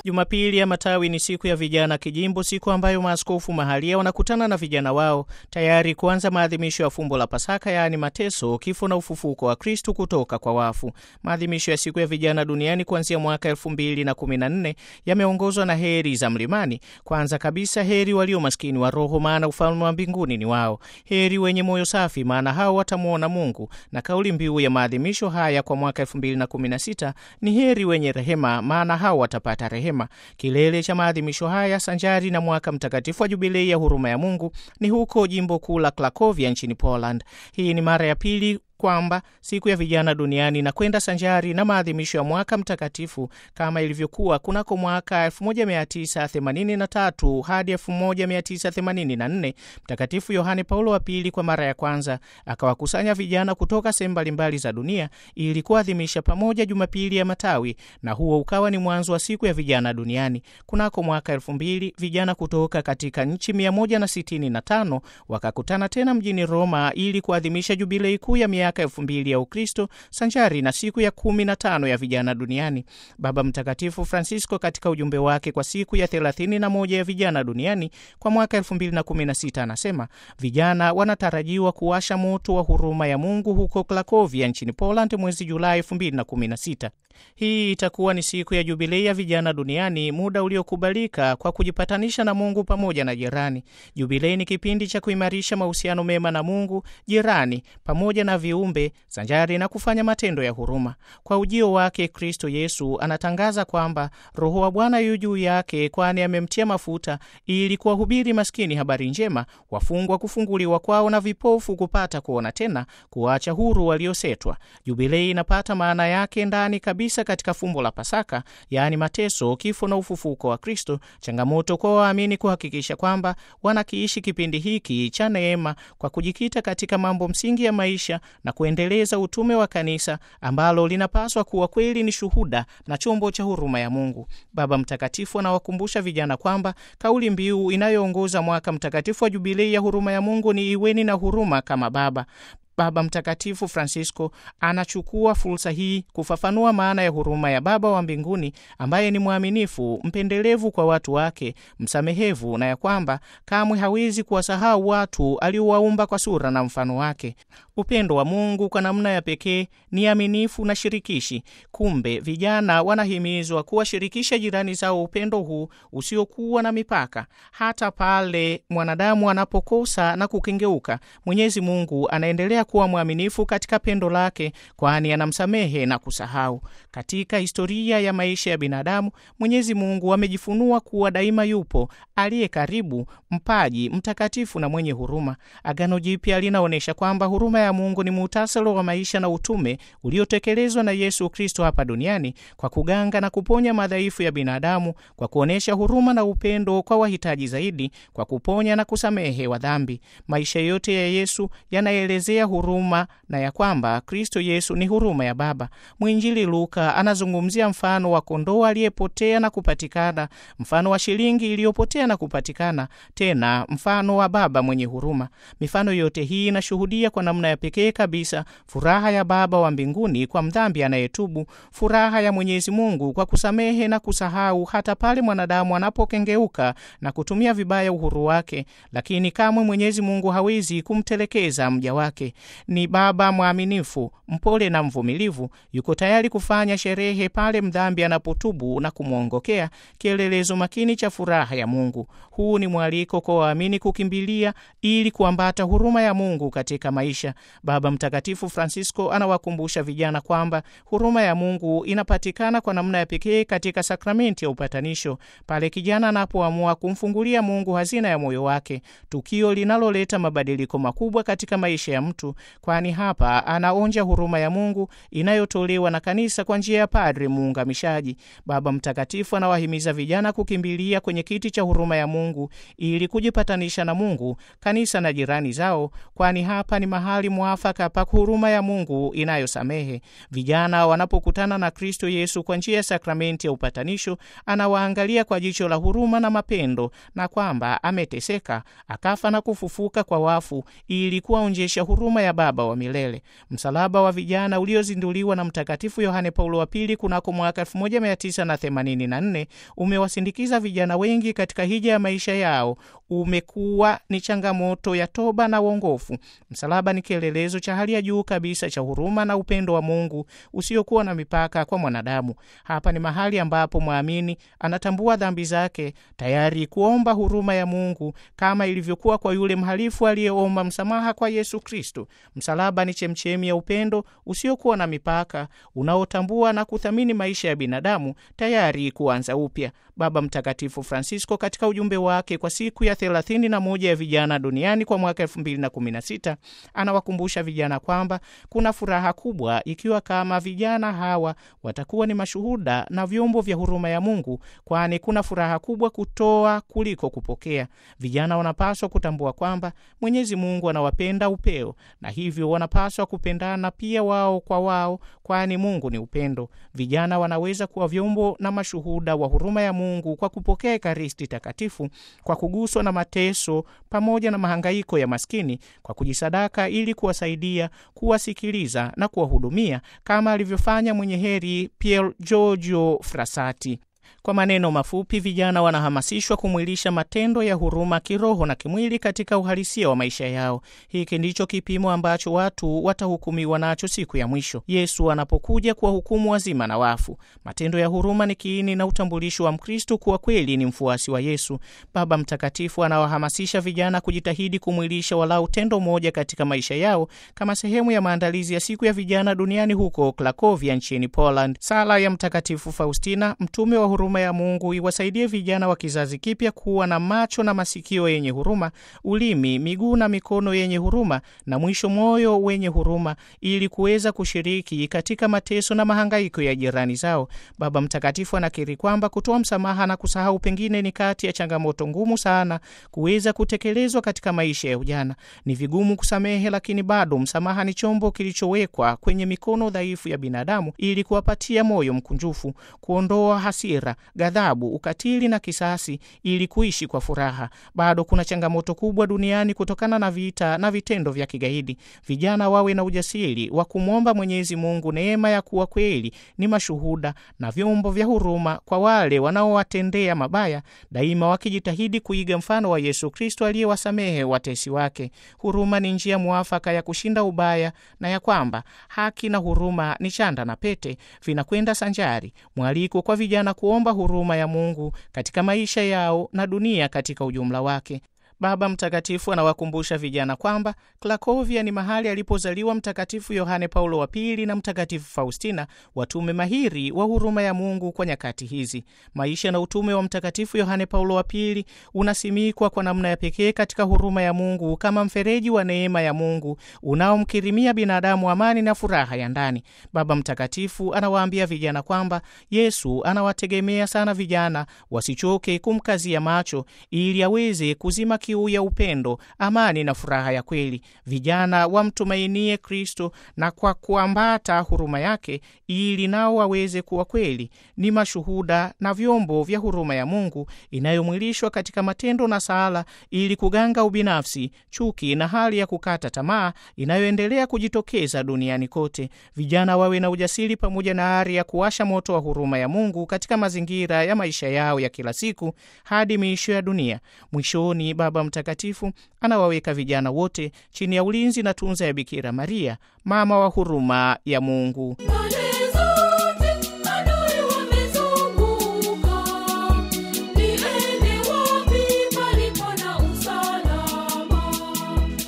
Jumapili ya Matawi ni siku ya vijana kijimbo, siku ambayo maaskofu mahalia wanakutana na vijana wao tayari kuanza maadhimisho ya fumbo la Pasaka, yaani mateso, kifo na ufufuko wa Kristu kutoka kwa wafu. Maadhimisho ya siku ya vijana duniani kuanzia mwaka elfu mbili na kumi na nne yameongozwa na heri za mlimani. Kwanza kabisa, heri walio maskini wa roho, maana ufalme wa mbinguni ni wao. Heri wenye moyo safi, maana hao watamwona Mungu. Na kauli mbiu ya maadhimisho haya kwa mwaka elfu mbili na kumi na sita ni heri wenye rehema, maana hao watapata rehema. Kilele cha maadhimisho haya sanjari na mwaka mtakatifu wa jubilei ya huruma ya Mungu ni huko jimbo kuu la Krakovia nchini Poland. Hii ni mara ya pili kwamba siku ya vijana duniani na kwenda sanjari na maadhimisho ya mwaka mtakatifu kama ilivyokuwa kunako mwaka 1983 hadi 1984. Mtakatifu Yohane Paulo wa Pili kwa mara ya kwanza akawakusanya vijana kutoka sehemu mbalimbali za dunia ili kuadhimisha pamoja Jumapili ya Matawi, na huo ukawa ni mwanzo wa siku ya vijana duniani. Kunako mwaka 2000 vijana kutoka katika nchi 165 wakakutana tena mjini Roma ili kuadhimisha jubilei kuu ya miaka elfu mbili ya Ukristo sanjari na siku ya kumi na tano ya vijana duniani. Baba Mtakatifu Francisco katika ujumbe wake kwa siku ya thelathini na moja ya vijana duniani kwa mwaka elfu mbili na kumi na sita anasema vijana wanatarajiwa kuwasha moto wa huruma ya Mungu huko Krakovia nchini Poland mwezi Julai elfu mbili na kumi na sita. Hii itakuwa ni siku ya jubilei ya vijana duniani, muda uliokubalika kwa kujipatanisha na Mungu pamoja na jirani. Jubilei ni kipindi cha kuimarisha mahusiano mema na Mungu, jirani pamoja na viumbe sanjari na kufanya matendo ya huruma. Kwa ujio wake Kristo Yesu anatangaza kwamba Roho wa Bwana yu juu yake, kwani amemtia mafuta ili kuwahubiri maskini habari njema, wafungwa kufunguliwa kwao, na vipofu kupata kuona tena, kuacha huru waliosetwa. Jubilei inapata maana yake ndani kabisa katika fumbo la Pasaka, yaani mateso, kifo na ufufuko wa Kristo. Changamoto kwa waamini kuhakikisha kwamba wanakiishi kipindi hiki cha neema kwa kujikita katika mambo msingi ya maisha na kuendeleza utume wa kanisa ambalo linapaswa kuwa kweli ni shuhuda na chombo cha huruma ya Mungu. Baba Mtakatifu anawakumbusha vijana kwamba kauli mbiu inayoongoza mwaka mtakatifu wa jubilei ya huruma ya Mungu ni iweni na huruma kama Baba. Baba Mtakatifu Francisco anachukua fursa hii kufafanua maana ya huruma ya Baba wa mbinguni ambaye ni mwaminifu, mpendelevu kwa watu wake, msamehevu, na ya kwamba kamwe hawezi kuwasahau watu aliowaumba kwa sura na mfano wake. Upendo wa Mungu kwa namna ya pekee ni aminifu na shirikishi. Kumbe vijana wanahimizwa kuwashirikisha jirani zao upendo huu usiokuwa na mipaka. Hata pale mwanadamu anapokosa na kukengeuka, Mwenyezi Mungu anaendelea kuwa mwaminifu katika pendo lake, kwani anamsamehe na kusahau. Katika historia ya maisha ya binadamu, Mwenyezi Mungu amejifunua kuwa daima yupo, aliye karibu, mpaji, mtakatifu na mwenye huruma. Agano Jipya linaonyesha kwamba huruma ya Mungu ni muhtasari wa maisha na utume uliotekelezwa na Yesu Kristo hapa duniani kwa kuganga na kuponya madhaifu ya binadamu, kwa kuonyesha huruma na upendo kwa wahitaji zaidi, kwa kuponya na kusamehe wa dhambi. Maisha yote ya Yesu yanaelezea huruma na ya kwamba Kristo Yesu ni huruma ya Baba. Mwinjili Luka anazungumzia mfano wa kondoo aliyepotea na kupatikana, mfano wa shilingi iliyopotea na kupatikana, tena mfano wa Baba mwenye huruma. Mifano yote hii inashuhudia kwa namna ya pekee kabisa furaha ya Baba wa mbinguni kwa mdhambi anayetubu, furaha ya Mwenyezi Mungu kwa kusamehe na kusahau hata pale mwanadamu anapokengeuka na kutumia vibaya uhuru wake, lakini kamwe Mwenyezi Mungu hawezi kumtelekeza mja wake. Ni Baba mwaminifu, mpole na mvumilivu, yuko tayari kufanya sherehe pale mdhambi anapotubu na kumwongokea, kielelezo makini cha furaha ya Mungu. Huu ni mwaliko kwa waamini kukimbilia ili kuambata huruma ya Mungu katika maisha. Baba Mtakatifu Francisco anawakumbusha vijana kwamba huruma ya Mungu inapatikana kwa namna ya pekee katika sakramenti ya upatanisho, pale kijana anapoamua kumfungulia Mungu hazina ya moyo wake, tukio linaloleta mabadiliko makubwa katika maisha ya mtu, kwani hapa anaonja huruma ya Mungu inayotolewa na kanisa kwa njia ya padri muungamishaji. Baba Mtakatifu anawahimiza vijana kukimbilia kwenye kiti cha huruma ya Mungu ili kujipatanisha na Mungu, kanisa na jirani zao, kwani hapa ni mahali mwafaka pa huruma ya Mungu inayosamehe. Vijana wanapokutana na Kristo Yesu kwa njia ya sakramenti ya upatanisho, anawaangalia kwa jicho la huruma na mapendo, na kwamba ameteseka akafa na kufufuka kwa wafu ili kuwaonjesha huruma ya Baba wa milele. Msalaba wa vijana uliozinduliwa na Mtakatifu Yohane Paulo wa Pili kunako mwaka 1984 umewasindikiza vijana wengi katika hija ya maisha yao. Umekuwa ni changamoto ya toba na uongofu. Msalaba ni kielelezo cha hali ya juu kabisa cha huruma na upendo wa Mungu usiokuwa na mipaka kwa mwanadamu. Hapa ni mahali ambapo mwamini anatambua dhambi zake, tayari kuomba huruma ya Mungu kama ilivyokuwa kwa yule mhalifu aliyeomba msamaha kwa Yesu Kristo. Msalaba ni chemchemi ya upendo usiokuwa na mipaka, unaotambua na kuthamini maisha ya binadamu, tayari kuanza upya. Baba Mtakatifu Francisco katika ujumbe wake kwa siku ya 31 ya vijana duniani kwa mwaka 2016 anawakumbusha vijana kwamba kuna furaha kubwa ikiwa kama vijana hawa watakuwa ni mashuhuda na vyombo vya huruma ya Mungu, kwani kuna furaha kubwa kutoa kuliko kupokea. Vijana wanapaswa kutambua kwamba Mwenyezi Mungu anawapenda upeo, na hivyo wanapaswa kupendana pia wao kwa wao, kwani Mungu ni upendo. Vijana wanaweza kuwa vyombo na mashuhuda wa huruma ya Mungu kwa kupokea Ekaristi Takatifu, kwa kuguswa na mateso pamoja na mahangaiko ya maskini, kwa kujisadaka ili kuwasaidia, kuwasikiliza na kuwahudumia kama alivyofanya mwenye heri Pier Giorgio Frassati. Kwa maneno mafupi, vijana wanahamasishwa kumwilisha matendo ya huruma kiroho na kimwili katika uhalisia wa maisha yao. Hiki ndicho kipimo ambacho watu watahukumiwa nacho siku ya mwisho, Yesu anapokuja kuwahukumu wazima na wafu. Matendo ya huruma ni kiini na utambulisho wa Mkristo kuwa kweli ni mfuasi wa Yesu. Baba Mtakatifu anawahamasisha vijana kujitahidi kumwilisha walau tendo moja katika maisha yao kama sehemu ya maandalizi ya siku ya vijana duniani huko Krakovia nchini Poland. Sala ya Mtakatifu Faustina, mtume wa huruma ya Mungu iwasaidie vijana wa kizazi kipya kuwa na macho na masikio yenye huruma, ulimi, miguu na mikono yenye huruma, na mwisho moyo wenye huruma, ili kuweza kushiriki katika mateso na mahangaiko ya jirani zao. Baba Mtakatifu anakiri kwamba kutoa msamaha na kusahau pengine ni kati ya changamoto ngumu sana kuweza kutekelezwa katika maisha ya ujana. Ni vigumu kusamehe, lakini bado msamaha ni chombo kilichowekwa kwenye mikono dhaifu ya binadamu ili kuwapatia moyo mkunjufu, kuondoa hasira ghadhabu, ukatili na kisasi ili kuishi kwa furaha. Bado kuna changamoto kubwa duniani kutokana na vita na vitendo vya kigaidi. Vijana wawe na ujasiri wa kumwomba Mwenyezi Mungu neema ya kuwa kweli ni mashuhuda na vyombo vya huruma kwa wale wanaowatendea mabaya, daima wakijitahidi kuiga mfano wa Yesu Kristo aliyewasamehe watesi wake. Huruma ni njia mwafaka ya kushinda ubaya na ya kwamba haki na huruma ni chanda na pete, vinakwenda sanjari. Mwaliko kwa vijana kuomba huruma ya Mungu katika maisha yao na dunia katika ujumla wake. Baba Mtakatifu anawakumbusha vijana kwamba Krakovia ni mahali alipozaliwa Mtakatifu Yohane Paulo wa Pili na Mtakatifu Faustina, watume mahiri wa huruma ya Mungu kwa nyakati hizi. Maisha na utume wa Mtakatifu Yohane Paulo wa Pili unasimikwa kwa namna ya pekee katika huruma ya Mungu kama mfereji wa neema ya Mungu unaomkirimia binadamu amani na furaha ya ndani. Baba Mtakatifu anawaambia vijana kwamba Yesu anawategemea sana vijana wasichoke kumkazia macho ili aweze kuzima kiu ya upendo, amani na furaha ya kweli. Vijana wamtumainie Kristo na kwa kuambata huruma yake, ili nao waweze kuwa kweli ni mashuhuda na vyombo vya huruma ya Mungu inayomwilishwa katika matendo na sala, ili kuganga ubinafsi, chuki na hali ya kukata tamaa inayoendelea kujitokeza duniani kote. Vijana wawe na ujasiri pamoja na ari ya kuwasha moto wa huruma ya Mungu katika mazingira ya maisha yao ya kila siku hadi miisho ya dunia. Mwishoni, Baba Mtakatifu anawaweka vijana wote chini ya ulinzi na tunza ya Bikira Maria, mama wa huruma ya Mungu.